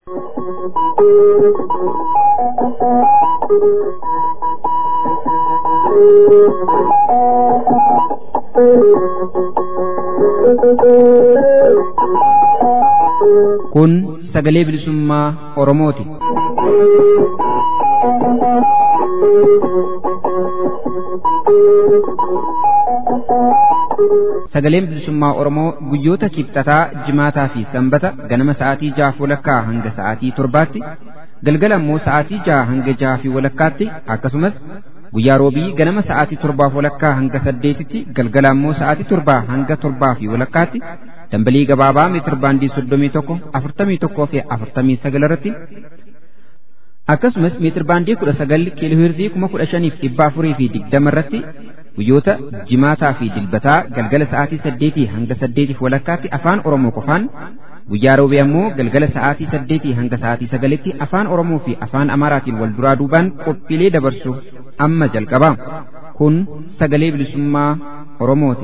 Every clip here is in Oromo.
Kun sagalee bilisummaa Oromooti. Sagaleen bilisummaa Oromoo guyyoota kibxataa, jimaataa fi sanbata ganama sa'aatii jaha walakkaa hanga sa'aatii torbaatti, galgala immoo sa'aatii jaha hanga jaha fi walakkaatti akkasumas guyyaa roobii ganama sa'aatii torbaaf walakkaa hanga saddeetitti galgala immoo sa'aatii torbaa hanga torbaa fi walakkaatti dambalii gabaabaa meetir baandii soddomii tokko afurtamii tokkoo fi afurtamii sagal irratti akkasumas meetir baandii kudha sagal kiiloohirzii kuma kudha shaniif dhibba afurii fi digdama irratti guyyoota jimaataa fi dilbataa galgala sa'aatii saddeetii hanga saddeetiif walakkaatti afaan oromoo qofaan guyyaa roobii ammoo galgala sa'aatii saddeetii hanga sa'aatii sagalitti afaan oromoo fi afaan amaaraatiin wal duraa duubaan qophiilee dabarsu amma jalqaba kun sagalee bilisummaa oromooti.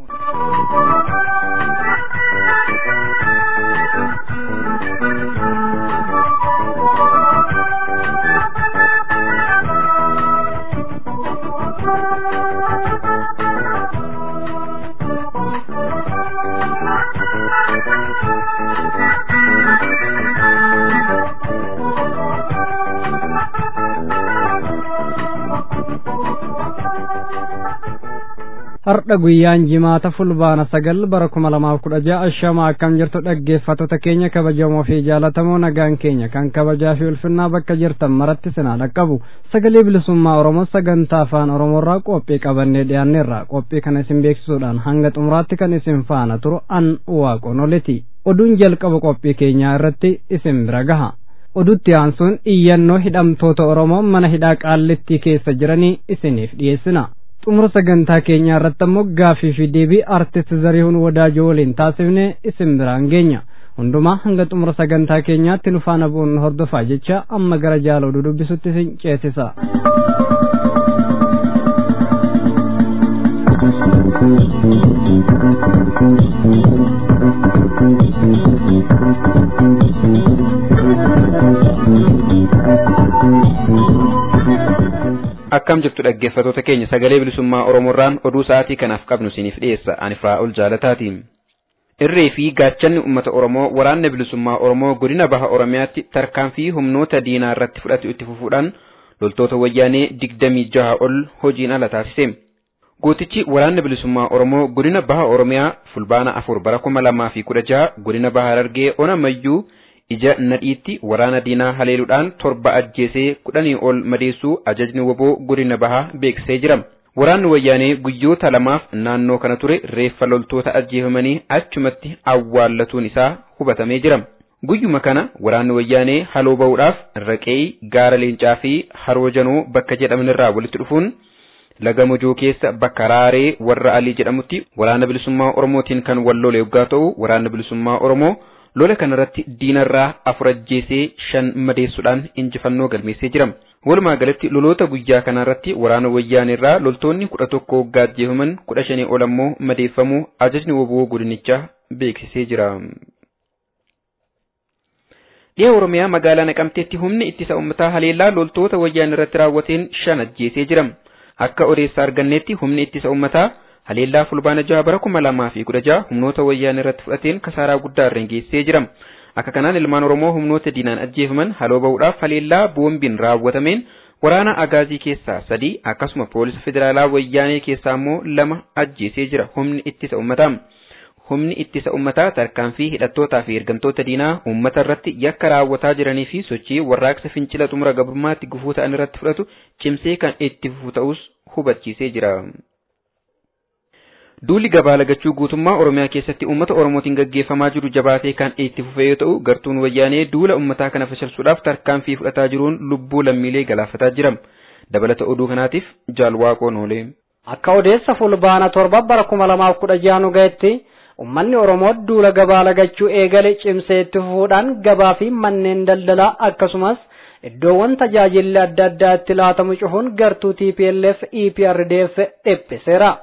Har'a guyyaan jimaata fulbaana sagal bara kuma lamaaf kudha ja'a ashama akkam jirtu dhaggeeffattoota keenya kabajamoo fi jaalatamoo nagaan keenya kan kabajaa fi ulfinnaa bakka jirtan maratti sinaa dhaqqabu sagalee bilisummaa oromoo sagantaa afaan oromoorraa qophii qabannee dhiyaanneerra qophii kana isin beeksisuudhaan hanga xumuraatti kan isin faana turu an waaqonoleti oduun jalqaba qophii keenyaa irratti isin bira gaha odutti aansuun iyyannoo hidhamtoota oromoo mana hidhaa qaallittii keessa jiranii isiniif dhiyeessina xumura sagantaa keenyaa irratti ammoo gaaffii fi deebii artist zarihuun wadaajoo waliin taasifne isin biraan geenya hundumaa hanga xumura sagantaa keenyaatti nu faana bu'uun hordofaa jecha amma gara jaala oduu dubbisutti isin ceesisa. akkam jirtu dhaggeeffatoota keenya sagalee bilisummaa oromoorraan oduu sa'aatii kanaaf qabnu isiniif dhiyeessa ani Firaa'ol jaalataati. irree fi gaachanni uummata oromoo waraanna bilisummaa oromoo godina baha oromiyaatti tarkaanfii humnoota diinaa irratti fudhatu itti fufuudhaan loltoota wayyaanee digdamii jaha ol hojiin ala taasise. gootichi waraanna bilisummaa oromoo godina baha oromiyaa fulbaana afur bara kuma lamaa fi kudha jaha godina baha harargee ona mayyuu ija nadhiitti waraana diinaa haleeluudhaan torba ajjeesee kudhanii ol madeessuu ajajni woboo godina bahaa beeksisee jira. Waraanni wayyaanee guyyoota lamaaf naannoo kana ture reeffa loltoota ajjeefamanii achumatti awwaallatuun isaa hubatamee jira. Guyyuma kana waraanni wayyaanee haloo ba'uudhaaf raqee gaara leencaa fi haroo janoo bakka jedhamanirraa walitti dhufuun laga mojoo keessa bakka raaree warra alii jedhamutti waraana bilisummaa oromootiin kan wal lole yoggaa ta'u waraanni bilisummaa oromoo lola kanarratti diinarraa afur ajjeesee shan madeessuudhaan injifannoo galmeessee jira. Walumaa galatti loloota guyyaa kanarratti waraana wayyaanirraa loltoonni kudha tokko waggaa ajjeefaman kudha shanii ol ammoo madeeffamuu ajajni woboo godinichaa beeksisee jira. Dhiha Oromiyaa magaalaa Naqamteetti humni ittisa uummataa haleellaa loltoota wayyaan irratti raawwateen shan ajjeesee jira. Akka odeessa arganneetti humni ittisa uummataa haleellaa fulbaana jaha bara kuma lamaa fi kudha jaha humnoota wayyaan irratti fudhateen kasaaraa guddaa irraan geessee jira. Akka kanaan ilmaan Oromoo humnoota diinaan ajjeefaman haloo ba'uudhaaf haleellaa boombiin raawwatameen waraana agaazii keessaa sadi akkasuma poolisa federaalaa wayyaanee keessaa immoo lama ajjeesee jira humni ittisa uummataa. Humni ittisa uummataa tarkaanfii hidhattootaa fi ergamtoota diinaa uummata irratti yakka raawwataa jiranii fi sochii warraaqsa fincila xumura gabrummaatti gufuu ta'an irratti fudhatu cimsee kan itti fufu ta'us hubachiisee jira. Duulli gabaa lagachuu guutummaa Oromiyaa keessatti uummata Oromootiin gaggeeffamaa jiru jabaatee kan itti fufee yoo ta'u gartuun wayyaanee duula uummataa kana fashalsuudhaaf tarkaanfii fudhataa jiruun lubbuu lammiilee galaafataa jira. Dabalata oduu kanaatiif jaalwaaqoon oolee. Akka odeessa fulbaana torba bara kuma lamaaf kudha jaha nu ga'etti ummanni Oromoo duula gabaa lagachuu eegale cimsee itti fufuudhaan gabaa fi manneen daldalaa akkasumas iddoowwan tajaajilli adda addaa itti laatamu cufuun gartuu TPLF EPRDF dhiphiseera.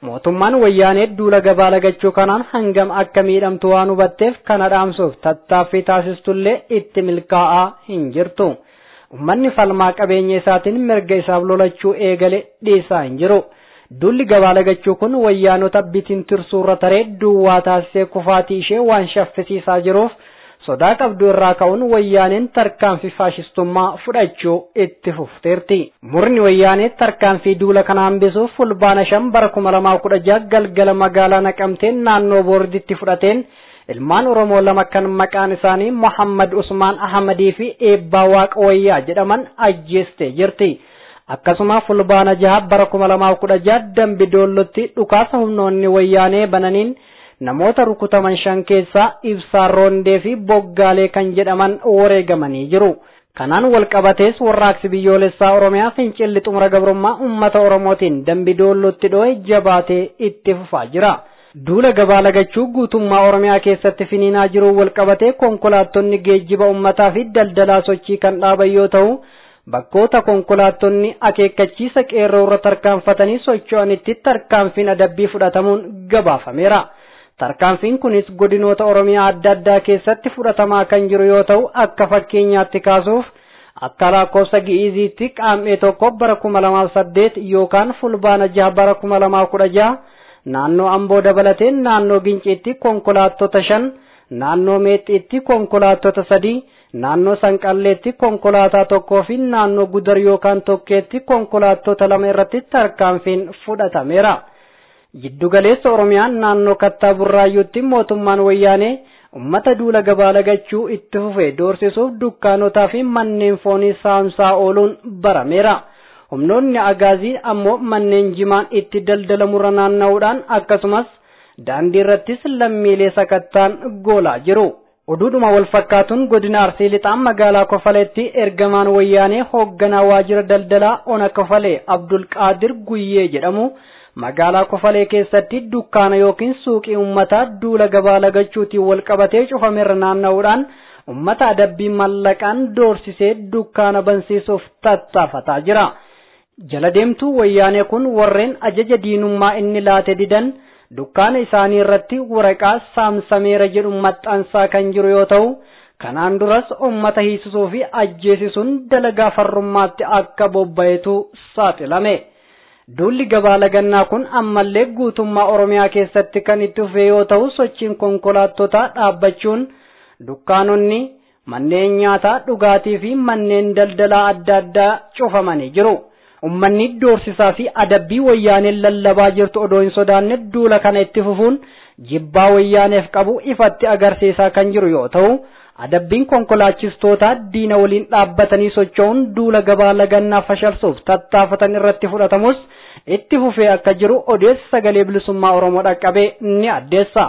mootummaan wayyaanee duula gabaa lagachuu kanaan hangam akka miidhamtu waan hubatteef kana dhaamsuuf tattaaffii taasistullee itti milkaa'aa hin jirtu. Uummanni falmaa qabeenya isaatiin mirga isaaf lolachuu eegale dhiisaa hin jiru. Duulli gabaa lagachuu kun wayyaanota bitiin tirsuurra taree duwwaa taasisee kufaatii ishee waan shaffisiisaa jiruuf sodaa qabdu irraa ka'uun wayyaaneen tarkaanfii faashistummaa fudhachuu itti fufteerti. Murni wayyaanee tarkaanfii duula kana hambisuuf fulbaana shan bara kuma lamaa kudha jaha galgala magaalaa naqamteen naannoo boorditti fudhateen ilmaan Oromoo lama kan maqaan isaanii Muhammad Usmaan Ahmadii fi Eebbaa Waaqa Wayyaa jedhaman ajjeestee jirti. Akkasuma fulbaana jaha bara kuma lamaa kudha jaha dambi doollotti dhukaasa humnoonni wayyaanee bananiin namoota rukutaman shan keessaa ibsaa roondee fi boggaalee kan jedhaman wareegamanii jiru. Kanaan wal qabatees warraaqsi biyyoolessaa Oromiyaa fincilli xumura gabrummaa uummata Oromootiin dambi doollotti dho'e jabaatee itti fufaa jira. Duula gabaa lagachuu guutummaa Oromiyaa keessatti finiinaa jiru wal qabatee konkolaattonni geejjiba uummataa fi daldalaa sochii kan dhaaban yoo ta'u, bakkoota konkolaattonni akeekkachiisa qeerroo irra tarkaanfatanii socho'anitti tarkaanfiin adabbii fudhatamuun gabaafameera. Tarkaanfiin kunis godinoota Oromiyaa adda addaa keessatti fudhatamaa kan jiru yoo ta'u akka fakkeenyaatti kaasuuf akka lakkoofsa gi'iziitti qaam'ee tokko bara kuma lamaaf saddeet yookaan fulbaana jaha bara kuma lamaa kudha jaha naannoo Amboo dabalatee naannoo Ginciitti konkolaattota shan naannoo Meexxiitti konkolaattota sadii naannoo Sanqalleetti konkolaataa tokkoo fi naannoo Gudar yookaan Tokkeetti konkolaattota lama irratti tarkaanfiin fudhatameera. Jiddugaleessa Oromiyaan naannoo Kattaa Burraayyuutti mootummaan wayyaanee uummata duula gabaa lagachuu itti fufee doorsisuuf dukkaanotaa fi manneen foonii saamsaa ooluun barameera. Humnoonni agaazii ammoo manneen jimaan itti daldalamurra naanna'uudhaan akkasumas daandii irrattis lammiilee sakattaan goolaa jiru. Oduudhuma wal fakkaatuun godina Arsii lixaan magaalaa Kofaleetti ergamaan wayyaanee hoogganaa waajjira daldalaa Ona Kofalee Abdul Qaadir Guyyee jedhamu magaalaa Kofalee keessatti dukkaana yookiin suuqii uummataa duula gabaa lagachuutiin wal qabatee cufamerra naanna'uudhaan uummata adabbii mallaqaan doorsisee dukkaana bansiisuuf tattaafataa jira. Jala deemtuu wayyaanee kun warreen ajaja diinummaa inni laate didan dukkaana isaanii irratti waraqaa saamsameera jedhu maxxansaa kan jiru yoo ta'u kanaan duras uummata hiisisuu fi ajjeesisuun dalagaa farrummaatti akka bobba'etu saaxilame. Duulli gabaa lagannaa kun ammallee guutummaa Oromiyaa keessatti kan itti fufe yoo ta'u sochiin konkolaattotaa dhaabbachuun dukkaanonni manneen nyaataa dhugaatii fi manneen daldalaa adda addaa cufamanii jiru. Uummanni doorsisaa fi adabbii wayyaaneen lallabaa jirtu odoo hin sodaanne duula kana itti fufuun jibbaa wayyaaneef qabu ifatti agarsiisaa kan jiru yoo ta'u, adabbiin konkolaachistoota diina waliin dhaabbatanii socho'uun duula gabaa lagannaa fashalsuuf tattaafatan irratti fudhatamus itti fufee akka jiru odeessa sagalee bilisummaa Oromoo dhaqqabee ni addeessa.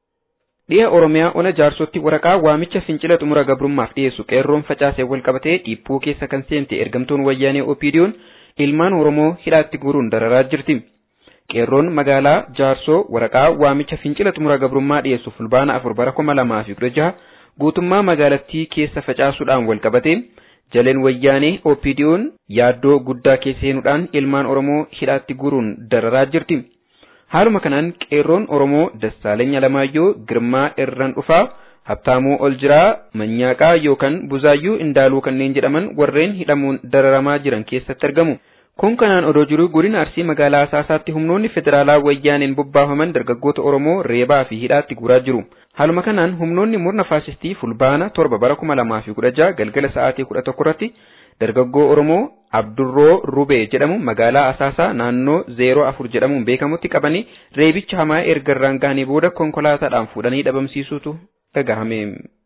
Dhiha Oromiyaa ona jaarsootti waraqaa waamicha fincila xumura gabrummaaf dhiyeessu qeerroon facaasee wal qabatee dhiibboo keessa kan seente ergamtuun wayyaanee Opiidiyoon ilmaan Oromoo hidhaatti guuruun dararaa jirti. Qeerroon magaalaa Jaarsoo waraqaa waamicha fincila xumura gabrummaa dhiyeessu fulbaana afur bara kuma lamaa fi kudha jaha guutummaa magaalattii keessa facaasuudhaan wal qabatee jaleen wayyaanee Opiidiyoon yaaddoo guddaa keessa seenuudhaan ilmaan Oromoo hidhaatti guuruun dararaa jirti. Haaluma kanaan qeerroon Oromoo Dassaaleny Alamaayyoo Girmaa Irran Dhufaa Habtaamuu Oljiraa Manyaaqaa yookaan Buzaayyuu Indaaluu kanneen jedhaman warreen hidhamuun dararamaa jiran keessatti argamu. Kun kanaan odoo jiru godina Arsii magaalaa Asaasaatti humnoonni federaalaa wayyaaneen bobbaafaman dargaggoota Oromoo reebaa fi hidhaatti guuraa jiru. Haaluma kanaan humnoonni murna faasistii fulbaana torba bara kuma lamaa fi kudha jaha galgala sa'aatii kudha tokko irratti dargaggoo Oromoo Abdurroo Rubee jedhamu magaalaa Asaasaa naannoo zeeroo afur jedhamuun beekamutti qabanii reebicha hamaa erga irraan gahanii booda konkolaataadhaan fuudhanii dhabamsiisuutu dhagahame.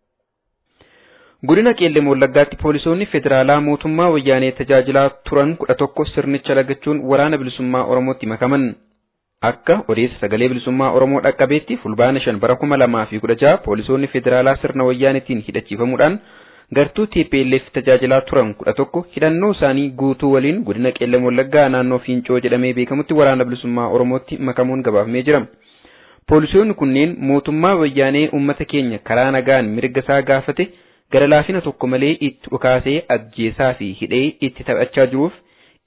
Godina Qeellee Wallaggaatti poolisoonni federaalaa mootummaa wayyaanee tajaajilaa turan kudha tokko sirnicha lagachuun waraana bilisummaa Oromootti makaman. Akka odeessa sagalee bilisummaa Oromoo dhaqqabeetti fulbaana shan bara kuma lamaa fi kudha jaha poolisoonni federaalaa sirna wayyaanetiin hidhachiifamuudhaan gartuu TPLF tajaajilaa turan kudha tokko hidhannoo isaanii guutuu waliin godina Qeellee Wallaggaa naannoo Fiincoo jedhamee beekamutti waraana bilisummaa Oromootti makamuun gabaafamee jira. Poolisoonni kunneen mootummaa wayyaanee uummata keenya karaa nagaan mirga isaa gaafate gara laafina tokko malee itti dhukaasee ajjeesaa fi hidhee itti taphachaa jiruuf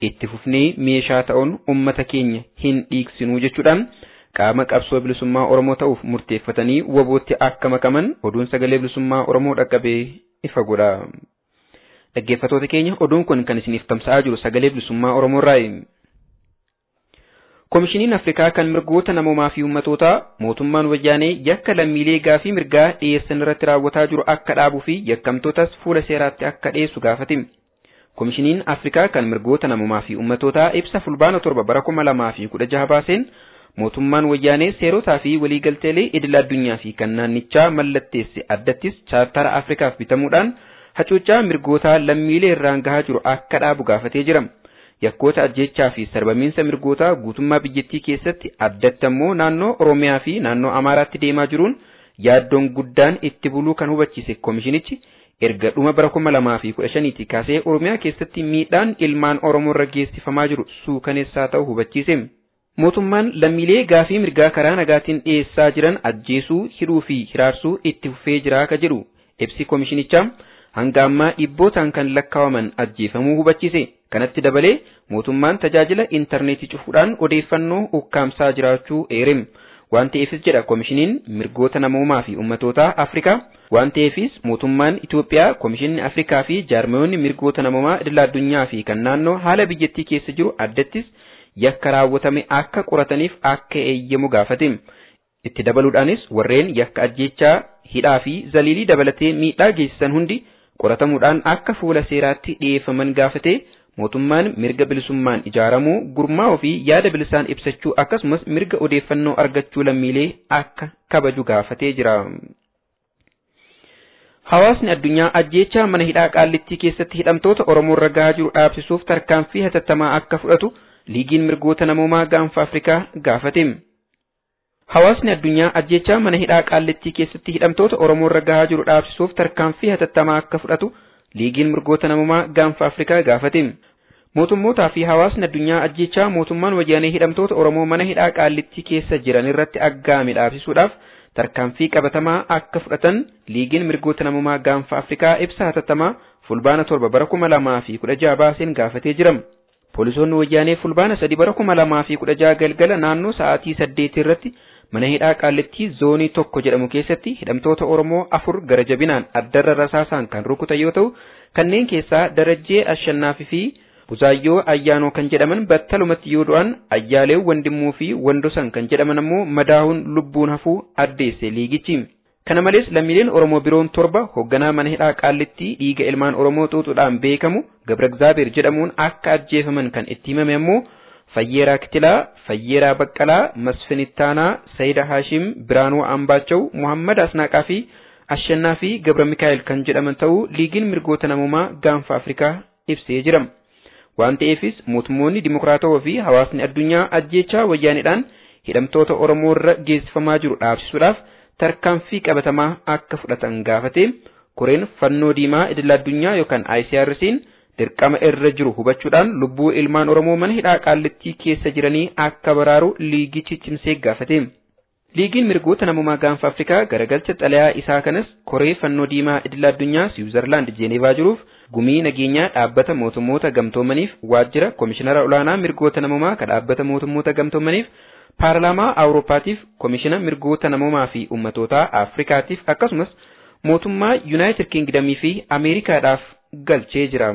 itti fufnee meeshaa ta'uun ummata keenya hin dhiigsinuu jechuudhaan qaama qabsoo bilisummaa Oromoo ta'uuf murteeffatanii wabootti akka makaman oduun sagalee bilisummaa Oromoo dhaqqabee ifa godha. Dhaggeeffattoota keenya oduun kun kan isiniif tamsa'aa jiru sagalee bilisummaa Oromoorraayi. Komishiniin Afrikaa kan mirgoota namoomaa fi uummatootaa mootummaan wayyaanee yakka lammiilee gaafii mirgaa dhiyeessan irratti raawwataa jiru akka dhaabuu fi yakkamtootas fuula seeraatti akka dhiyeessu gaafate. Komishiniin Afrikaa kan mirgoota namoomaa fi uummatootaa ibsa fulbaana torba bara kuma lamaa fi kudha jaha baaseen mootummaan wayyaanee seerotaa fi waliigalteelee idil addunyaa fi kan naannichaa mallatteesse addattis chaartara Afrikaaf bitamuudhaan hacuuccaa mirgootaa lammiilee irraan gahaa jiru akka dhaabu gaafatee jira. yakkoota ajjechaa fi sarbamiinsa mirgootaa guutummaa biyyattii keessatti addatti ammoo naannoo Oromiyaa fi naannoo Amaaraatti deemaa jiruun yaaddoon guddaan itti buluu kan hubachiise komishinichi erga dhuma bara kuma lamaa fi kudha shaniitti kaasee Oromiyaa keessatti miidhaan ilmaan Oromoo irra geessifamaa jiru suukaneessaa ta'uu hubachiise. Mootummaan lammiilee gaafii mirgaa karaa nagaatiin dhiyeessaa jiran ajjeesuu, hidhuu fi hiraarsuu itti fufee jira ka jedhu ibsi komishinichaa hanga ammaa dhibbootaan kan lakkaawaman ajjeefamuu hubachiise. Kanatti dabalee mootummaan tajaajila intarneetii cufuudhaan odeeffannoo ukkaamsaa jiraachuu eerem. Waan ta'eefis jedha komishiniin mirgoota namoomaa fi ummatootaa Afrikaa. Waan ta'eefis mootummaan Itoophiyaa, komishinni Afrikaa fi jaarmayoonni mirgoota namoomaa idila addunyaa fi kan naannoo haala biyyattii keessa jiru addattis yakka raawwatame akka qorataniif akka eeyyamu gaafate. Itti dabaluudhaanis warreen yakka ajjechaa, hidhaa fi zaliilii dabalatee miidhaa geessisan hundi qoratamuudhaan akka fuula seeraatti dhiyeeffaman gaafate. mootummaan mirga bilisummaan ijaaramuu gurmaa'uu fi yaada bilisaan ibsachuu akkasumas mirga odeeffannoo argachuu lammiilee akka kabaju gaafatee jira. Hawaasni addunyaa ajjeechaa mana hidhaa qaallittii keessatti hidhamtoota Oromoo irra gahaa jiru dhaabsisuuf tarkaanfii hatattamaa akka fudhatu liigiin mirgoota namoomaa gaanfa Afrikaa gaafate. Hawaasni addunyaa ajjeechaa mana hidhaa qaallittii keessatti hidhamtoota Oromoo irra gahaa jiru dhaabsisuuf tarkaanfii hatattamaa akka fudhatu liigiin mirgoota namoomaa gaanfa Afrikaa gaafate. Mootummootaa fi hawaasni addunyaa ajjechaa mootummaan wayyaanee hidhamtoota Oromoo mana hidhaa qaallittii keessa jiran irratti aggaame dhaabsisuudhaaf tarkaanfii qabatamaa akka fudhatan liigiin mirgoota namoomaa gaanfa Afrikaa ibsa hatattamaa fulbaana torba bara kuma lamaa fi kudha jaha baaseen gaafatee jira. Poolisoonni wayyaanee fulbaana sadi bara kuma lamaa fi kudha jaha galgala naannoo sa'aatii saddeetii irratti mana hidhaa qaallittii zoonii tokko jedhamu keessatti hidhamtoota Oromoo afur gara jabinaan addarra rasaasaan kan rukutan yoo ta'u kanneen keessaa Darajjee Ashannaafii fi Buzaayyoo Ayyaanoo kan jedhaman battalumatti yoo du'an Ayyaalee Wandimmuu fi Wandosan kan jedhaman ammoo madaa'uun lubbuun hafuu addeesse liigichi. Kana malees lammiileen Oromoo biroon torba hoogganaa mana hidhaa qaallittii dhiiga ilmaan Oromoo xuuxuudhaan beekamu Gabra Gzaabeer jedhamuun akka ajjeefaman kan itti himame ammoo Fayyeeraa Kitilaa, Fayyeeraa Baqqalaa, Masfinittaanaa, Sayida Haashim, Biraanuu Ambaachau, Muhammad Asnaaqaa fi Ashannaa fi Gabra Mikaa'el kan jedhaman ta'uu liigiin mirgoota namoomaa gaanfa Afrikaa ibsee jira. Waan ta'eefis mootummoonni dimokiraatawaa fi hawaasni addunyaa ajjeechaa wayyaanidhaan hidhamtoota Oromoo irra geessifamaa jiru dhaabsisuudhaaf tarkaanfii qabatamaa akka fudhatan gaafate koreen fannoo diimaa idil addunyaa yookaan ICRC'n dirqama irra jiru hubachuudhaan lubbuu ilmaan Oromoo mana hidhaa qaallittii keessa jiranii akka baraaru liigichi cimsee gaafate. Liigiin mirgoota namummaa gaanfa Afrikaa garagalcha xalayaa isaa kanas koree fannoo diimaa idil addunyaa Siwiizerlaand Jeenevaa jiruuf gumii nageenyaa dhaabbata mootummoota gamtoomaniif waajjira komishinara olaanaa mirgoota namummaa kan dhaabbata mootummoota gamtoomaniif paarlaamaa Awuroopaatiif komishina mirgoota namummaa fi ummatootaa Afrikaatiif akkasumas mootummaa Yuunaayitid Kingdamii fi Ameerikaadhaaf galchee jira.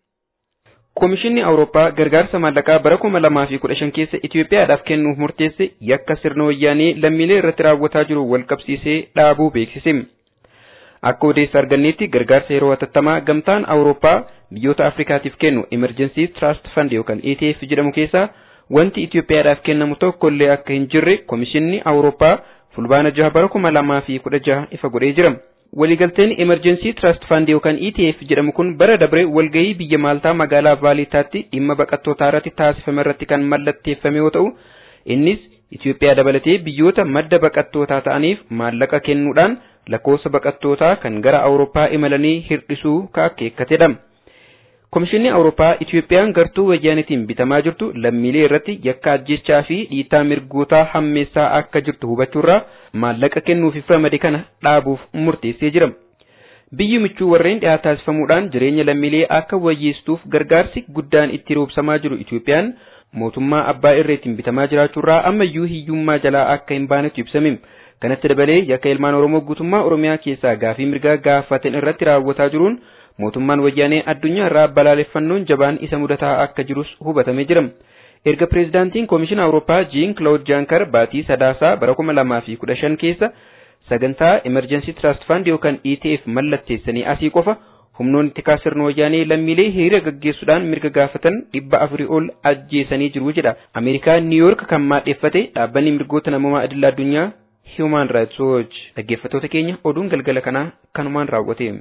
Komishinni Awurooppaa gargaarsa maallaqaa bara kuma lamaa fi kudha shan keessa Itoophiyaadhaaf kennuuf murteesse yakka sirna wayyaanee lammiilee irratti raawwataa jiru wal qabsiisee dhaabuu beeksise. Akka odeessa arganneetti gargaarsa yeroo hatattamaa gamtaan Awurooppaa biyyoota Afrikaatiif kennu Emergency Trust Fund yookaan ETF jedhamu keessaa wanti Itoophiyaadhaaf kennamu tokko illee akka hin jirre komishinni Awurooppaa fulbaana jaha bara kuma lamaa fi kudha jaha ifa godhee jira. Waliigalteen Emergency Trust Fund yookaan ETF jedhamu kun bara dabre walgahii biyya Maaltaa magaalaa Vaaliitaatti dhimma baqattootaa irratti taasifame irratti kan mallatteeffame yoo ta'u, innis Itoophiyaa dabalatee biyyoota madda baqattootaa ta'aniif maallaqa kennuudhaan lakkoofsa baqattootaa kan gara Awurooppaa imalanii hirdhisuu kaakkeekatedha. Komishinni Awurooppaa Itoophiyaan gartuu wayyaanitiin bitamaa jirtu lammiilee irratti yakka ajjechaa fi dhiitaa mirgootaa hammeessaa akka jirtu hubachuurraa maallaqa kennuuf ramade kana dhaabuuf murteessee jira. biyyi michuu warreen dhiyaa taasifamuudhaan jireenya lammiilee akka wayyeessuuf gargaarsi guddaan itti roobsamaa jiru Itoophiyaan mootummaa abbaa irreetiin bitamaa jiraachuurraa ammayyuu hiyyummaa jalaa akka hin baanetu ibsame. Kanatti dabalee yakka ilmaan Oromoo guutummaa Oromiyaa keessaa gaafii mirgaa gaafatan irratti raawwataa jiruun mootummaan wayyaanee addunyaa irraa balaaleffannoon jabaan isa mudataa akka jirus hubatamee jira. Erga pireezidaantiin Koomishina Awurooppaa Jiin Kilaawud Jaankar baatii sadaasaa bara kuma lamaa fi kudha shan keessa sagantaa Emergency Trust Fund yookaan ETF mallatteessanii asii qofa humnoonni tikaa sirna wayyaanee lammiilee hiriira gaggeessuudhaan mirga gaafatan dhibba afurii ol ajjeesanii jiru jedha. Ameerikaa Niiyork kan maadheeffate dhaabbanni mirgoota namummaa idil addunyaa Human Rights Watch. Dhaggeeffattoota keenya oduun galgala kanaa kanumaan raawwate.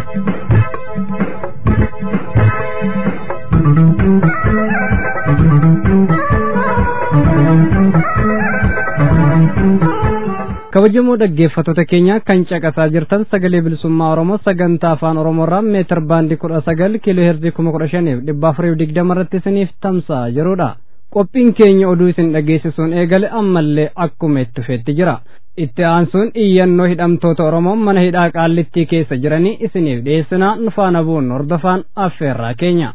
kabajamoo dhaggeeffattoota keenya kan caqasaa jirtan sagalee bilisummaa oromoo sagantaa afaan oromoorraa meetir baandii kudha sagal kiiloo heerzii kuma kudha shaniif dhibba afuriif digdama irratti isiniif tamsa'a yeroodha qophiin keenya oduu isin dhageessisuun eegale ammallee akkuma itti fufeetti jira itti aansuun iyyannoo hidhamtoota oromoo mana hidhaa qaallittii keessa jiranii isiniif dhiyeessinaa nu faana bu'uun hordofaan affeerraa keenya.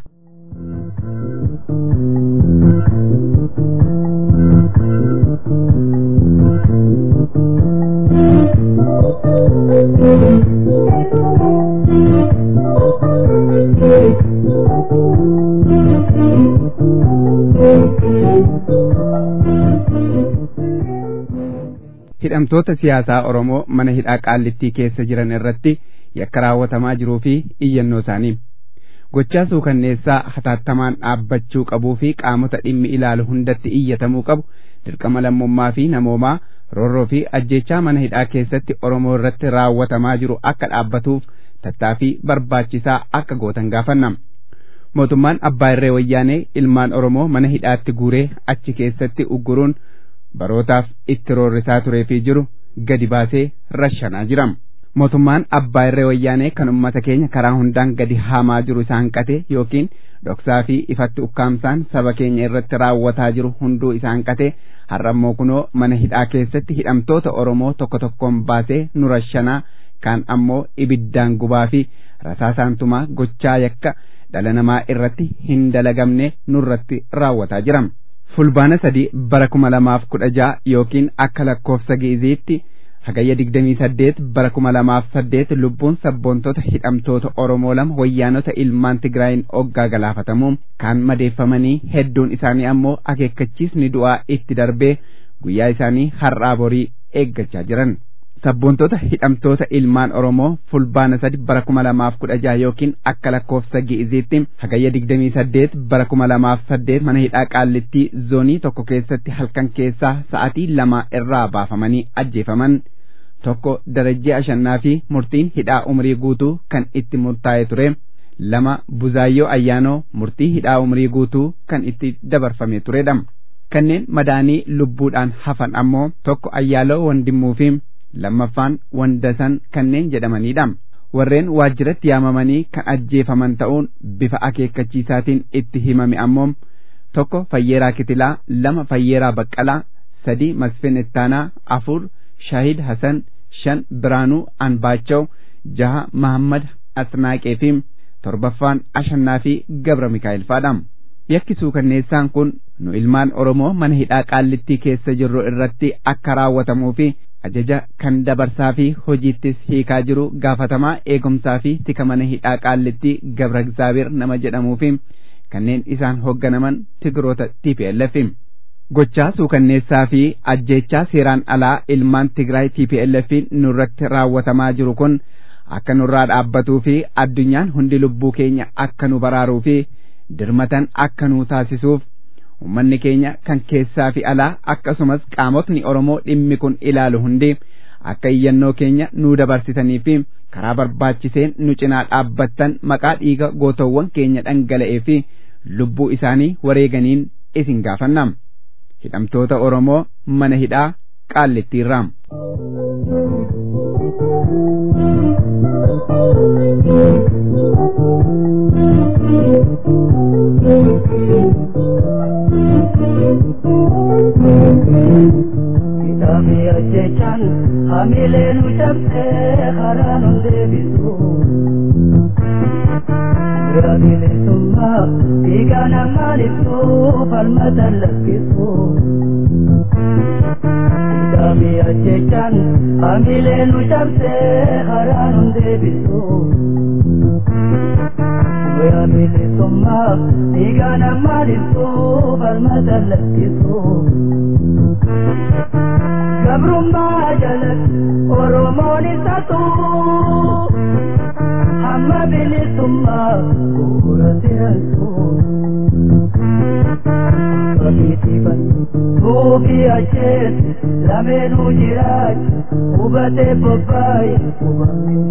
hidhamtoota siyaasaa Oromoo mana hidhaa qaallittii keessa jiran irratti yakka raawwatamaa jiruu fi iyyannoo isaanii. Gochaa suukanneessaa hataattamaan dhaabbachuu qabuu fi qaamota dhimmi ilaalu hundatti iyyatamuu qabu dirqama lammummaa fi namoomaa roorroo fi ajjechaa mana hidhaa keessatti Oromoo irratti raawwatamaa jiru akka dhaabbatuuf tattaaffii barbaachisaa akka gootan gaafannam. Mootummaan Abbaa Irree Wayyaanee ilmaan Oromoo mana hidhaatti guuree achi keessatti ugguruun barootaaf itti roorrisaa turee fi jiru gadi baasee rashanaa jiram. Mootummaan Abbaa Irree Wayyaanee kan uummata keenya karaa hundaan gadi haamaa jiru isaan qate yookiin dhoksaa fi ifatti ukkaamsaan saba keenya irratti raawwataa jiru hunduu isaan qate har'ammoo kunoo mana hidhaa keessatti hidhamtoota Oromoo tokko tokkoon baasee nu rashanaa kaan ammoo ibiddaan gubaa fi rasaasaantumaa gochaa yakka dhala namaa irratti hin dalagamne nurratti raawwataa jiram. fulbaana sadii bara kuma lamaaf kudha ja'a yookiin akka lakkoofsa gi'iziitti hagayya digdamii saddeet bara kuma lamaaf saddeet lubbuun sabboontota hidhamtoota Oromoo lama wayyaanota ilmaan Tigraayin oggaa galaafatamuun kaan madeeffamanii hedduun isaanii ammoo akeekkachiisni du'aa itti darbee guyyaa isaanii har'aa borii eeggachaa jiran. Sabboontota hidhamtoota ilmaan Oromoo fulbaana sadi bara kuma lamaaf kudha jaha yookiin akka lakkoofsa gi'iziitti hagayya digdamii saddeet bara kuma lamaaf saddeet mana hidhaa qaallittii zoonii tokko keessatti halkan keessaa sa'atii lama irraa baafamanii ajjeefaman. Tokko darajjee ashannaa fi murtiin hidhaa umrii guutuu kan itti murtaa'e ture. Lama buzaayyoo ayyaanoo murtii hidhaa umrii guutuu kan itti dabarfame turedha. Kanneen madaanii lubbuudhaan hafan ammoo tokko ayyaaloo wandimmuu fi lammaffaan wandasan kanneen jedhamanidha. Warreen waajjiratti yaamamanii kan ajjeefaman ta'uun bifa akeekkachiisaatiin itti himame ammoo tokko Fayyeeraa Kitilaa, lama Fayyeeraa Baqqalaa, sadi Masfin Ittaanaa, afur Shahid Hasan, shan Biraanuu Anbaachaw, jaha Mahammad Asnaaqee fi torbaffaan Ashannaa fi Gabra Mikaa'el fa'aadha. Yakki suukanneessaan kun nu ilmaan Oromoo mana hidhaa qaallittii keessa jirru irratti akka raawwatamuu fi ajaja kan dabarsaa fi hojiittis hiikaa jiru gaafatamaa eegumsaa fi tika mana hidhaa qaallittii Gabra Egzaabeer nama jedhamuu fi kanneen isaan hoogganaman tigiroota TPLF. Gochaa suukanneessaa fi ajjeechaa seeraan alaa ilmaan Tigraay TPLF nurratti raawwatamaa jiru kun akka nurraa dhaabbatuu fi addunyaan hundi lubbuu keenya akka nu baraaruu fi dirmatan akka nu taasisuuf ummanni keenya kan keessaa fi alaa akkasumas qaamotni Oromoo dhimmi kun ilaalu hundi akka iyyannoo keenya nu dabarsitanii fi karaa barbaachiseen nu cinaa dhaabbattan maqaa dhiiga gootowwan keenya dhangala'ee fi lubbuu isaanii wareeganiin isin gaafannam. Hidhamtoota Oromoo mana hidhaa qaallittiirraam. Kitaabni ajjechaan hamilee nu cabsee karaa nu deebisu. Bira bilisummaa dhiiga namaan ibsu falmata lakkisu. Hidhaami ajjechaan hamilee nu cabsee karaa nu deebisu. Bira bilisummaa dhiiga namaan ibsu falmata lakkisu. Gabrummaa jalatti Oromoon isa tuu hamma bilisummaa bu'uura sirasuu. Kabiitiifan suufii acheeti lameenuu jiraachu hubatee bobbaaye hubamni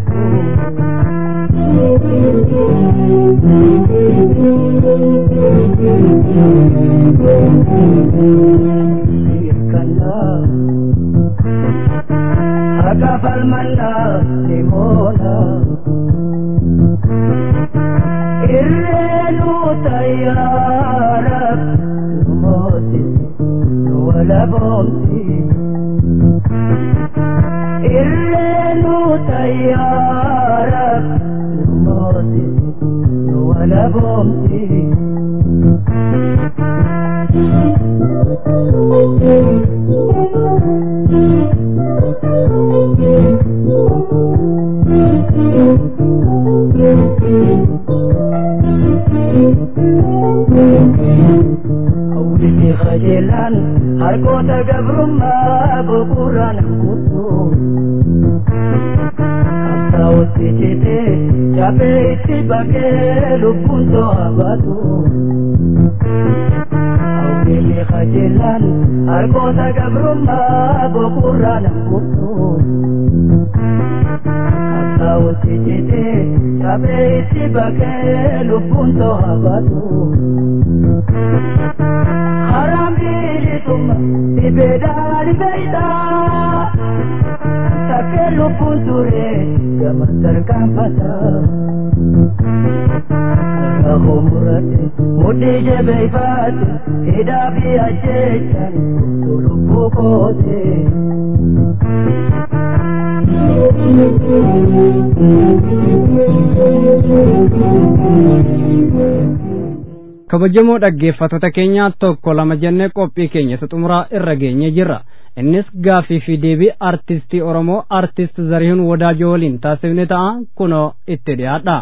deebisuu. Hirkannaa. Haga falmannaa ni moona. Irreenu tayyaara nu moosisi nu walaboomsi. Irreenu tayyaara nu moosisi nu walaboomsi. Hawwiti qajeelaan harkoota gabrummaa bu'uuraan kutu. Qabsaa'otti citee cabee itti baqee lubbuun to'a baatu. Hawwiti qajeelaan harkoota gabrummaa bu'uuraan kutu. Qabsaa'otti citee cabee itti baqee lubbuun to'a baatu. Harambirituuma dhibeedhaan beeydaa takkee lubbuun ture gama tarkaanfata. Rakkoo murate mudhii jabeeffaate hidhaa fi ajjeechaan guutuu lubbuu koote. kabajamoo dhaggeeffattoota keenya tokko lama jennee qophii keenya isa xumuraa irra geenye jirra innis gaafii fi deebii artistii oromoo artist zarihuun wadaajoo waliin taasifne ta'a kunoo itti dhiyaadha.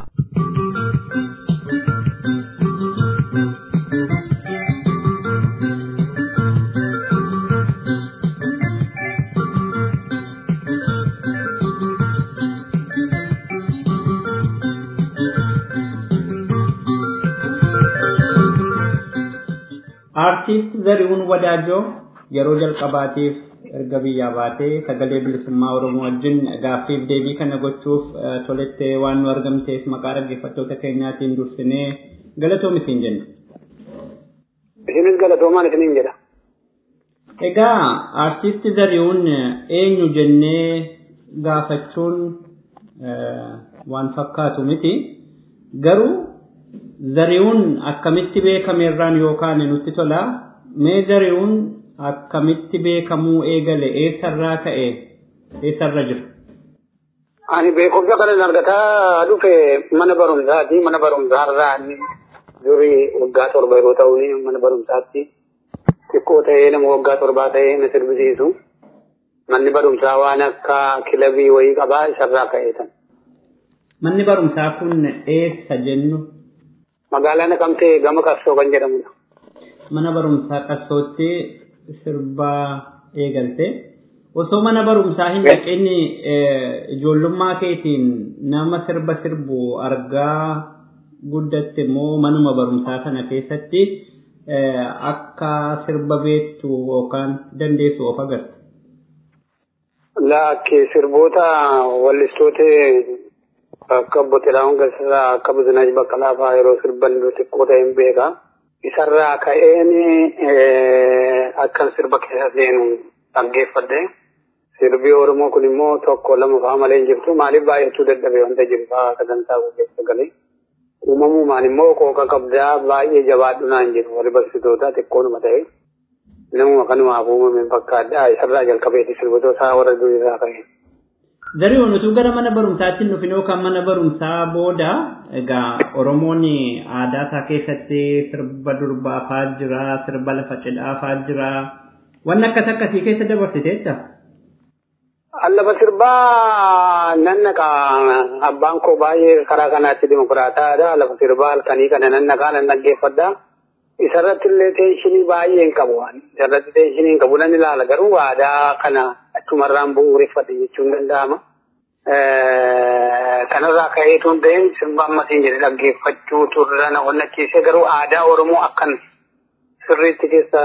Aartiist Zarihuun Wadaajoo yeroo jalqabaatiif erga biyyaa baatee sagalee bilisummaa Oromoo wajjin gaaffiif deebii kana gochuuf tolettee waan nu argamteef maqaa dhaggeeffattoota keenyaatiin dursinee galatoomi siin jenna. Isinis galatoomaan isiniin jedha. Egaa aartiist Zarihuun eenyu jennee gaafachuun waan fakkaatu miti garuu Zarihuun akkamitti beekameerraan yookaan nutti tola. Mee zarihuun akkamitti beekamuu eegale eessarraa ka'e eessarra jira? Ani beekumsa kanan argataa dhufe mana barumsaati. Mana barumsaarraa durii waggaa torba yeroo ta'u mana barumsaatti xiqqoo ta'ee nama waggaa torbaa ta'ee na sirbisiisu. Manni barumsaa waan akka kilabii wayii qabaa isarraa ka'eetan. Manni barumsaa kun eessa jennu? Magaalaa Naqamtee gama Qassoo kan jedhamudha. Mana barumsaa Qassootti sirbaa eegalte. Osoo mana barumsaa hin dhaqin ijoollummaa keetiin nama sirba sirbu argaa guddatte immoo manuma barumsaa sana keessatti akka sirba beektu yookaan dandeessu of agarte. Laakki sirboota wallistoota akka obbo Xilaa'uun Gassisaa akka Bizinaaj Baqqalaa fa'aa yeroo sirban xiqqoo ta'een beeka. Isarraa ka'een akkan sirba keessa seenu dhaggeeffadhe. Sirbi Oromoo kun immoo tokko lama fa'aa malee hin jirtu. Maaliif baay'achuu dadhabe wanta jiru fa'aa sagantaa keessa galee. Uumamumaan immoo qooqa qabdaa baay'ee jabaadhu naan jiru warri barsiisota xiqqoonuma ta'e. namuma kanumaaf uumame fakkaadha isarraa jalqabeeti sirbitoota isaa warra durii irraa ka'e. Zari'oon utuu gara mana barumsaatti hin dhufin yookaan mana barumsaa booda egaa Oromoon aadaa isaa keessatti sirba durbaafaa jira, sirba lafa cidhaafaa jira. Wanni akkas akkasii keessa dabarsiteetta? Lafa sirbaa nan naqa abbaan koo baay'ee karaa kanaatti dimokiraataadha. Lafa sirbaa halkanii kana nan naqaa nan dhaggeeffadha. Isarratti illee teeshinii baay'ee hin qabu. Isarratti teeshinii hin qabu nan ilaala garuu aadaa kana achumarraan bu'uureffate jechuun danda'ama. Kanarraa ka'eetu hin ta'in sirba ammasiin jedhe dhaggeeffachuu turre na onnachiisee garuu aadaa Oromoo akkan sirriitti keessa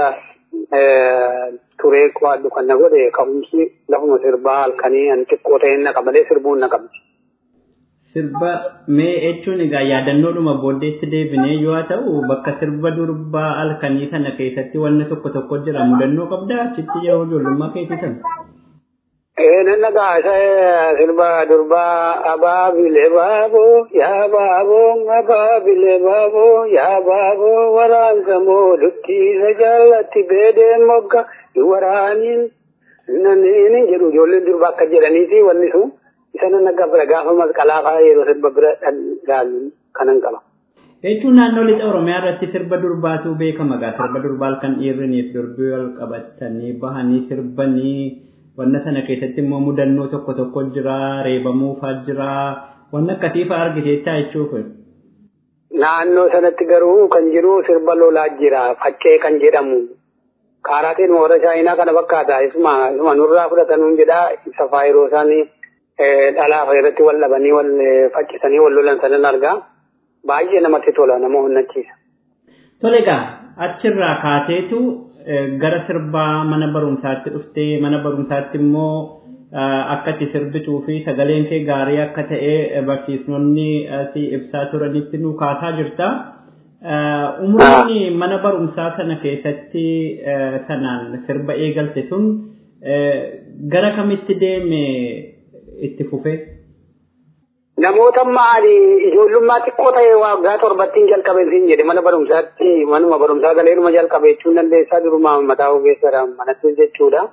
turee qo'adhu kan na godhe ka'umsi lafuma sirbaa halkanii ani xiqqoo ta'een naqa malee sirbuun na qabdi. Sirba mee jechuun egaa yaadannoodhuma booddeetti deebinee yoo ta'u bakka sirba durbaa halkanii kana keessatti wanni tokko tokko jira mudannoo qabdaa achitti yeroo ijoollummaa keetii sana. Ee nan nagaa isa sirba durbaa abaabilee baaboo yaa baaboo abaabilee baaboo yaa baaboo waraansa moo dukkiisa jaallatti beedeen mogga waraaniin nanneen jedhu ijoolleen durbaa akka jedhaniiti wanni sun isa nan nagaa bira gaafa masqalaa fa'aa yeroo sirba bira dhagaalu kanan qaba. Jechuun naannoo lixa Oromiyaa irratti sirba durbaatu beekama gaa sirba durbaa kan dhiirriniif durbii wal qabatanii bahanii sirbanii wanna sana keessatti immoo mudannoo tokko tokko jira reebamuufaa jira wanna akkasii fa'aa argiteettaa jechuuf. Naannoo sanatti garuu kan jiru sirba lolaa jira faccee kan jedhamu kaaraatiin warra chaayinaa kana fakkaata isuma isuma nurraa fudhatanuun jedha isa fa'aa yeroo isaanii dhalaa fa'a irratti wal dhabanii wal faccisanii wal lolan sanan argaa baay'ee namatti tola nama onnachiisa. Tole egaa achirraa kaateetu gara sirbaa mana barumsaatti dhuftee mana barumsaatti immoo akka itti sirbituu fi sagaleen kee gaarii akka ta'e barsiisonni si ibsaa turanitti nu kaasaa jirta. Umriin mana barumsaa sana keessatti sanaan sirba eegalte sun gara kamitti deeme itti fufe? Namoota maali ijoollummaa xiqqoo ta'e waggaa torbattiin jalqabe siin jedhe mana barumsaatti manuma barumsaa galeeruma jalqabe jechuun dandeessaa duruma mataa ogeessadha manatti jechuudha.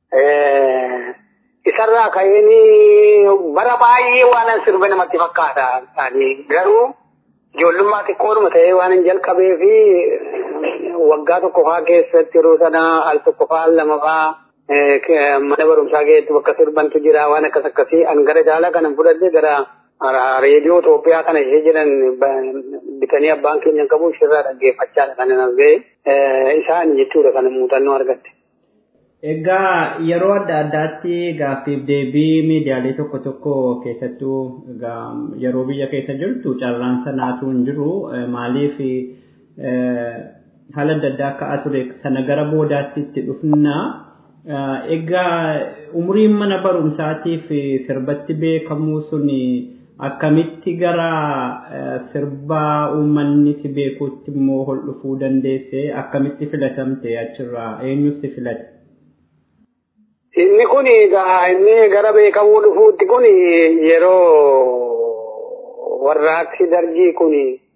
Isarraa ka'een bara baay'ee waan sirba namatti fakkaata. Garuu ijoollummaa xiqqoodhuma ta'ee waan hin jalqabee fi waggaa tokko fa'aa keessatti yeroo sana al tokko fa'aa al lama fa'aa mana barumsaa keessatti bakka sirbantu jira waan akkas akkasii an gara jaalaa kanan fudhadhe gara reediyoo Itoophiyaa kana ishee jedhan bitanii abbaan keenya qabu ishirraa dhaggeeffachaadha kan hin argee isaan jechuudha kan muuxannoo argatte. Egaa yeroo adda addaatti gaaffiif deebii miidiyaalee tokko tokko keessattuu yeroo biyya keessa jirtu carraan sanaatu hin jiru maaliif haala adda addaa akka ture sana gara boodaatti itti dhufna. Egaa umriin mana barumsaatiif sirbatti beekamuu suni akkamitti gara sirbaa uummanni si beekuutti immoo ol dhufuu dandeesse akkamitti filatamte achirraa eenyus si filate? Inni kun egaa inni gara beekamuu dhufuutti kun yeroo warraaqsi dargii kun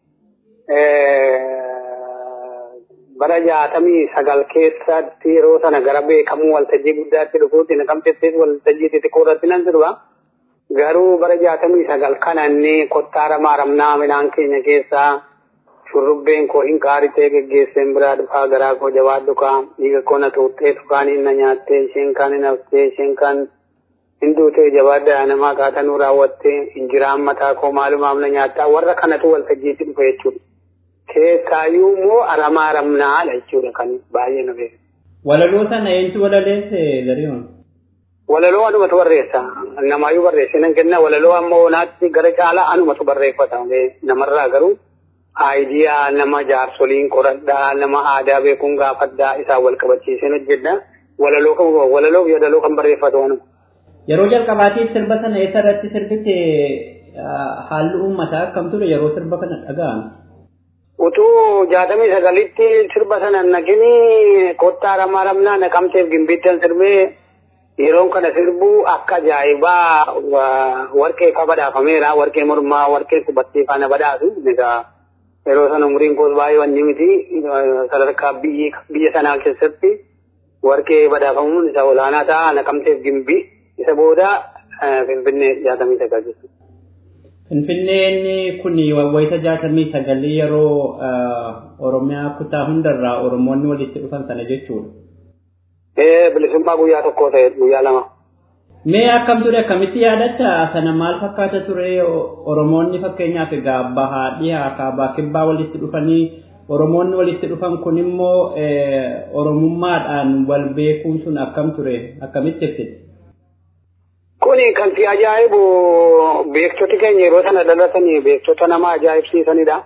bara jaatamii sagal keessatti yeroo sana gara beekamuu waltajjii guddaatti dhufuutti naqamteettis waltajjii xixiqqoo irratti nan sirba. Garuu bara jaatamii sagal kana inni kottaa ramaa ramnaa midhaan keenya keessaa shurrubbeen koo hin qaaritee geggeesseen biraa dhufaa garaa koo jabaadhu kaa dhiiga koo na tuuttee tukaan hin na nyaattee isheen kaan hin haftee isheen kaan hin duutee jabaadhaa namaa kaatanuu raawwattee injiraan mataa koo maalumaaf na nyaattaa warra kanatu waltajjiitti dhufe jechuudha. Keessaayyuu immoo aramaa ramnaadha jechuudha kan baay'ee na beeku. Walaloo sana eenyutu walaleesse Zariyoon? Walaloo anumatu barreessa. Namaayyuu barreesse nan kenna walaloo amma oonaatti gara caalaa anumatu barreeffata. Namarraa garuu aayidiyaa nama jaarsoliin qoradhaa nama aadaa beekuun gaafadhaa isaan wal qabachiiseen hojjedha. Walaloo kan walaloo fi walaloo kan barreeffatu anuma. Yeroo jalqabaatiif sirba sana eessa irratti sirbite haalli uummataa akkam ture yeroo sirba kana dhaga'ame? Utuu jaatamii sagalitti sirba sana naqini kottaa ramaa ramnaa naqamteef gimbittan sirbee yeroon kana sirbuu akka ajaa'ibaa warqee fa badhaafameera warqee mormaa warqee qubattee faana badhaasu egaa yeroo sana umriin koos baay'ee wanni miti sadarkaa biyya sanaa keessatti warqee badhaafamuun isa olaanaa ta'a naqamteef gimbii isa booda finfinnee jaatamii sagal jechuudha. Finfinneen kun wayita jaatamii sagalii yeroo Oromiyaa kutaa hundarraa Oromoonni walitti dhufan sana jechuudha. Ee bilisummaa guyyaa tokkoo ta'e guyyaa lama. Mee akkam ture akkamitti yaadatta sana maal fakkaata ture Oromoonni fakkeenyaaf egaa bahaa dhihaa kaabaa kibbaa walitti dhufanii Oromoonni walitti dhufan kun immoo Oromummaadhaan wal beekuun sun akkam ture akkamitti ibsite? Kuni kan si ajaa'ibu beektoti keenya yeroo sana dhalatanii beektota nama ajaa'ibsiisanidha.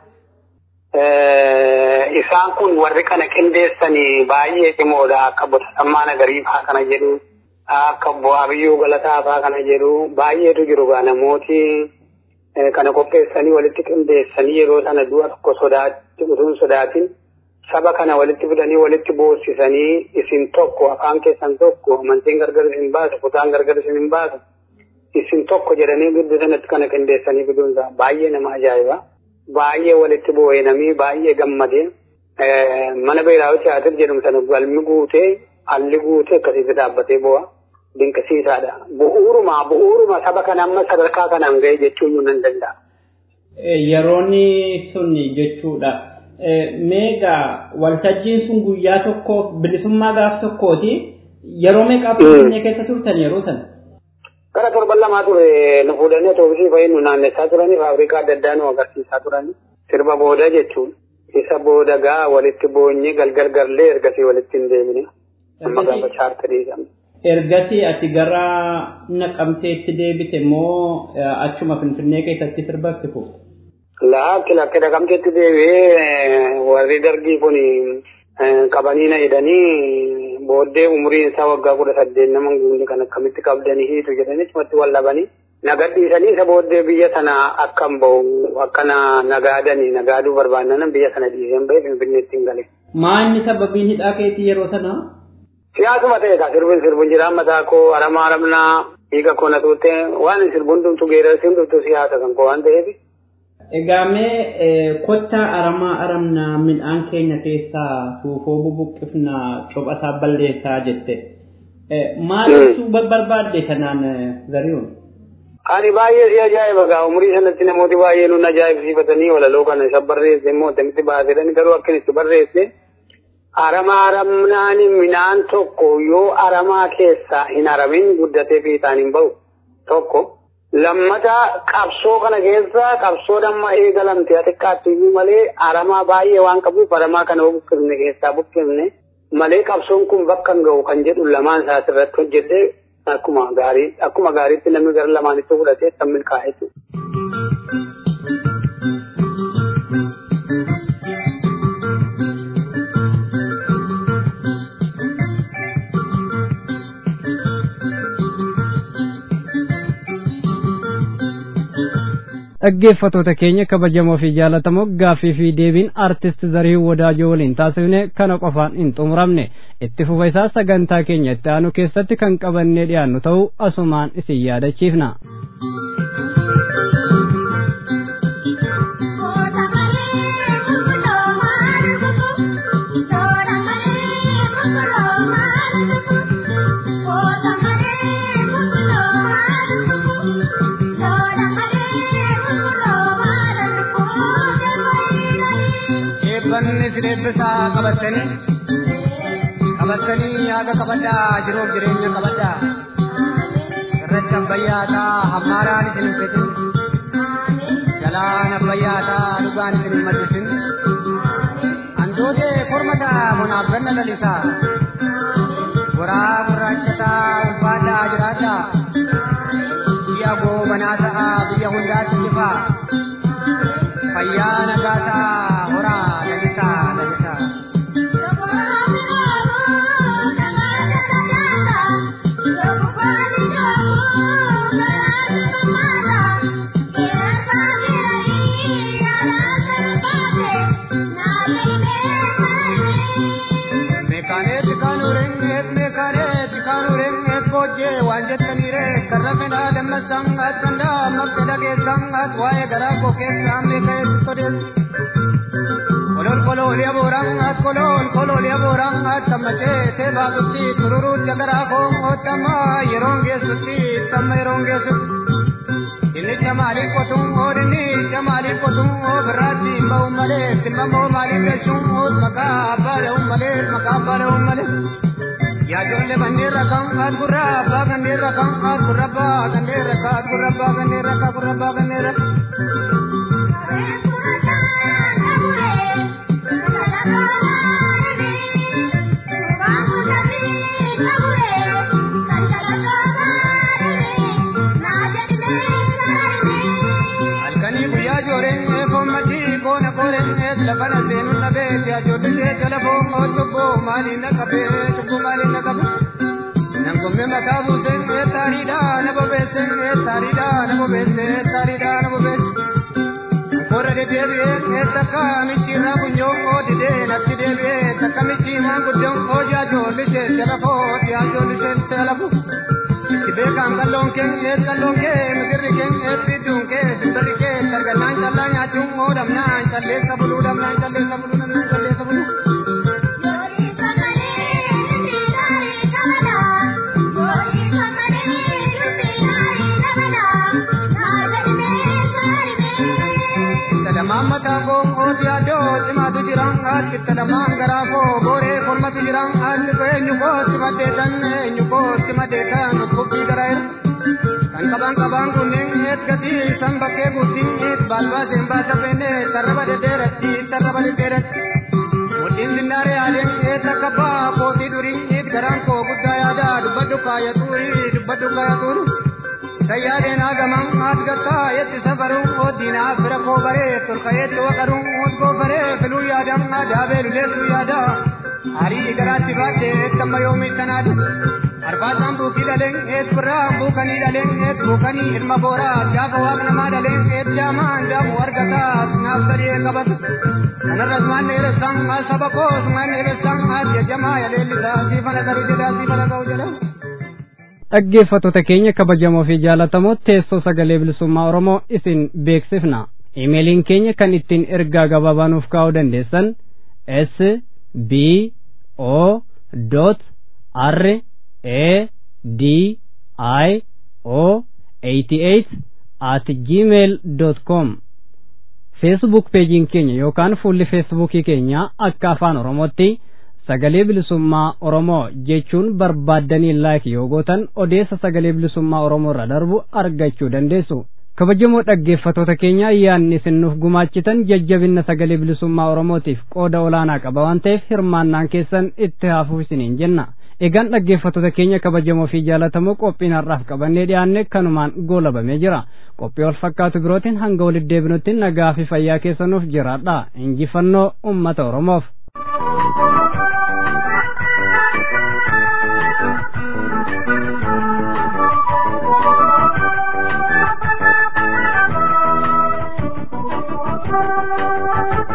Isaan kun warri kana qindeessanii baay'ee cimoodha akka Botasammaa Nagarii fa'aa kana jedhu akka Bu'aa Biyyuu Galataa fa'aa kana jedhu baay'eetu jiru gaa namooti kana qopheessanii walitti qindeessanii yeroo sana du'a tokko sodaatti utuun sodaatin saba kana walitti fidanii walitti boossisanii isin tokko afaan keessan tokko amantiin gargar isin baasu kutaan gargar isin hin baasu isin tokko jedhanii gidduu sanatti kana qindeessanii fiduun isaa baay'ee nama ajaa'iba baay'ee walitti boo'inamii baay'ee gammadee mana beelaawu tiyaatir jedhamu sana galmi guutee alli guutee akkasitti dhaabbatee boo'a dinqisiisaadha bu'uuruma bu'uuruma saba kana amma sadarkaa kanaan ga'e jechuun nan danda'a. Yeroonni sun jechuudha. meegaa waltajjiin sun guyyaa tokko bilisummaa gaaf tokkooti yeroo meeqaaf finfinnee keessa turtan yeroo sana. Gara torban lamaa ture nu fuudhanii atoobisii fa'iin nu naannessaa turanii faabrikaa adda addaa nu agarsiisaa turanii sirba booda jechuun isa booda gaa walitti boonyee galgal garlee ergasii walitti hin deemine amma gaafa chaartarii qabne. Ergasii ati gara naqamteetti deebite moo achuma finfinnee keessatti sirbatti fuute? Laakki lakkee naqamteetti deebi'ee warri dargii kun qabanii na hidhanii booddee umuriin isaa waggaa kudha saddeet nama guunne kan akkamitti qabdanii hiitu jedhanii cimatti wal dhabanii nagadhiisanii isa booddee biyya sana akkan bahu akkana nagaadanii nagaaduu barbaannan biyya sana dhiiseen bahee finfinneetti hin gale. Maanni sababiin hidhaa keetii yeroo sana? Siyaasuma ta'e ka sirbin sirbin jiraan mataa koo aramaa aramnaa dhiiga koo na tuutte waan sirbun tumtu geerarsiin tumtu siyaasa kan koo waan ta'eef. Egaa mee kottaa aramaa aramnaa midhaan keenya keessaa suufoo bubuqqifnaa cophasaa balleessaa jette. Maal ibsuu barbaadde kanaan zari'uun? Ani baay'ee si ajaa'iba gaa umurii sanatti namooti baay'ee nun ajaa'ibsiifatanii walaloo kana isa barreesse immoo akkamitti baasedhan garuu akkin itti barreesse aramaa aramnaan midhaan tokko yoo aramaa keessaa hin aramin guddatee fiixaan hin bahu tokko. lammata qabsoo kana keessa qabsoo damma eegalamte xiqqaatti iyyuu malee aramaa baay'ee waan qabuuf aramaa kana buqqifne keessaa buqqifne malee qabsoon kun bakka hin ga'u kan jedhu lamaan isaas irratti hojjedhe akkuma gaarii akkuma gaariitti namni gara lamaanitti fudhatee kan milkaa'etu. dhaggeeffatoota keenya kabajamoo fi jaalatamoo gaaffii fi deebiin artist zariin wadaajoo waliin taasifne kana qofaan hin xumuramne itti fufa isaa sagantaa keenya itti aanu keessatti kan qabannee dhiyaannu ta'uu asumaan isin yaadachiifna. uffanni sireebbisaa qabatanii qabatanii haga qabadhaa jiruuf jireenya qabadhaa irratti abbayyaataa hammaaraan isin hin fedhin jalaan abbayyaataa dhugaan isin hin maddisin handootee kormataa monaaf ganna lalisaa goraa gurraachataa ulfaadhaa jiraadhaa biyya goobanaa ta'aa biyya hundaatti jifaa fayyaa nagaa ta'aa horaa lalisaa lalisaa. Meekaaneetti kaanuureen meekaaneetti kaanuureen eebboojjee waan jettaniire karra fedhaa dammasaan as kandaa maqsa dhageessaan as waa'ee garaa koo keessaa meekaaneetti sodeessu. Olol koloolee booraan as kolol kolol yaboora tammache te baatutti tururu jagara ko otama yeroon geessutti tamma yeroon geessutti inni jamaali qotuun oodini jamaali qotuun oo birraatti ba'u malee simmamoo maaliif jechuun oo maqaa abbaa dha'u malee maqaa abbaa dha'u malee yaa ijoollee bandeerra kan haat gurra abbaa gandeerra kan haat gurra abbaa gandeerra kan haat gurra abbaa gandeerra kan gurra abbaa gandeerra. halkanii guyyaa jooreen eekommatii koona kooreen ees lafana seenu nabee yaa joollisee jalafoo oo cubboo maaliin na qabee cubboo maaliin na qabee nan gomme mataa buuseen ee taariidha na bobeesseen ee taariidha na bobeessee ee taariidha na bobeessee Kora de deebi'ee ee takka michiirraa bunyoo oo didee natti deebi'ee takka michii maan guddoon oo jaa joollisee jalafoo yaa joollisee jalafoo. Beekaan kalloon kee ees kalloon kee migirri kee ees bidduun kee simbirri kee sargannaan callaa nyaachuun oo dhamnaan calleessa buluu dhamnaan calleessa buluu dhamnaan calleessa buluu. Tadamaan mataa koo ooti adoo cimaatu jiran haati tadamaan garaa koo booree kormatu jiran haalli koo eenyu koo cimaddeetan eenyu koo cimaddeetan kubbii garaa'eera. Kan qaban qaban kunneen eet gatii san bakkee guutiin eet baalbaaseen baasa feene tarraba deddeeratti tarraba deddeeratti. Mudhiin zinnaaree aadeen eet akka baa kootii durii eet garaan koo guddaa yaada dubbadhu kaayatuuri dubbadhu kaayatuuri. Sayyaadeen hagaman haat gattaa yetti safaruun ooddiinaa fira koo baree tolka yetti waqaruun oot koo baree filuu yaadam adaabee luleessuu yaada. Arii garaatti baadhee eettamma yoomii tanaadha. Arbaasaan buukii dhaleen eet birraa buukanii dhaleen eet buukanii ilma booraa gaafa waaq namaa dhaleen eet jaamaan jaamu argataa naaf sadee qabatu. Kanarras maan dheeressaan maal saba koos maan dheeressaan haat jajamaa yaleellisaa siifana garii jedhaa siifana ga'u jedhaa. dhaggeeffattoota keenya kabajamoo fi jaalatamoo teessoo sagalee bilisummaa oromoo isin beeksifna imeeliin keenya kan ittiin ergaa gabaabaa nuuf kaa'uu dandeessan s b o r a d i o 88 at gmail com feesbuuk peejiin keenya yookaan fuulli feesbuukii keenya akka afaan oromootti sagalee bilisummaa oromoo jechuun barbaaddanii laayik yoo gootan odeessa sagalee bilisummaa oromoo irra darbu argachuu dandeessu kabajamoo dhaggeeffatoota keenya ayyaanni isin nuuf gumaachitan jajjabinna sagalee bilisummaa oromootiif qooda olaanaa qaba waan ta'eef hirmaannaan keessan itti haafuuf isiniin jenna egaan dhaggeeffatoota keenya kabajamoo fi jaalatamoo qophiin har'aaf qabannee dhiyaanne kanumaan goolabamee jira qophii wal fakkaatu birootiin hanga walitti deebinutti nagaa fi fayyaa keessanuuf jiraadha injifannoo ummata oromoof Thank you.